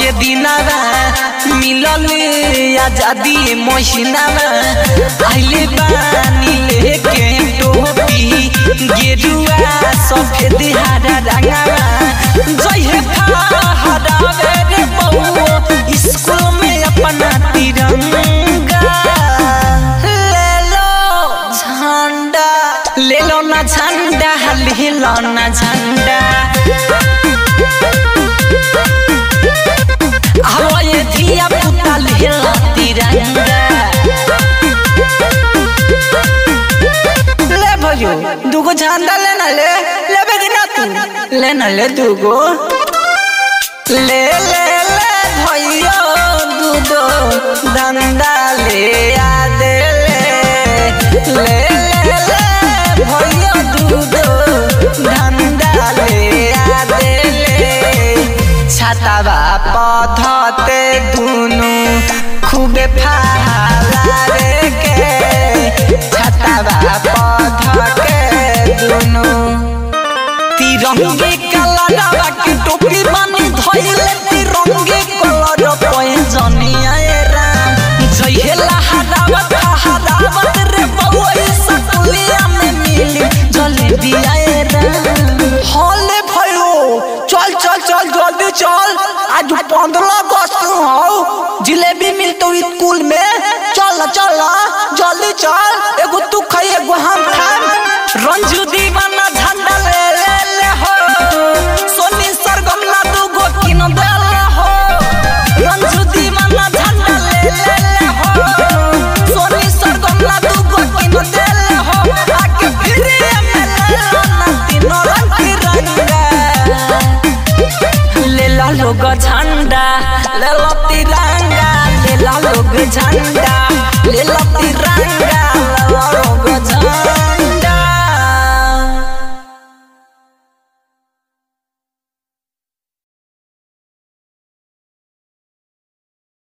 के दिनावा मिलल आजादी महीनावा आइले बानी लेके टोपी गेरुआ सफेद हरा रंगावा जय फहरावे रे बउआ स्कूल में अपना तिरंगा ले लो झंडा ले लो ना झंडा ले लो ना झंडा आओ ये धिया पुता ले लो तिरंगा ले भयो दुगो झंडा लेना ले लेबे कि ना तू लेना ले दुगो ले ले ले भयो दूधो धंधा ले आ दे ले ले ले ले भयो दूधो धंधा ले आ दे ले छातावा पधते दुनु खूबे फाला रे के छातावा पध के दुनु तिरंगे कलरवा के टोपी बानी धइले तिरंगे कलर पैजनिया ए राम जइहेला हरावत हरावत रे बउआ सकुलिया में मिली जलेबिया ए राम हले भयो चल चल चल जल्दी चल आज पंद्रह अगस्त हो जिलेबी मिलतो स्कूल में चल चल जल्दी चल एगो तू खाई एगो हम खाम रंजू दीवाना झंडा ले ले ले हो सोनी सरगम ला दू गो किन देल हो रंजू दीवाना झंडा ले ले ले हो सोनी सरगम ला दू गो किन देल हो आके फिर में ले लो ना तीनों रंग तिरंगा ले ला लोग झंडा ले लो तिरंगा ले ला लोग झंडा ले लो तिरंगा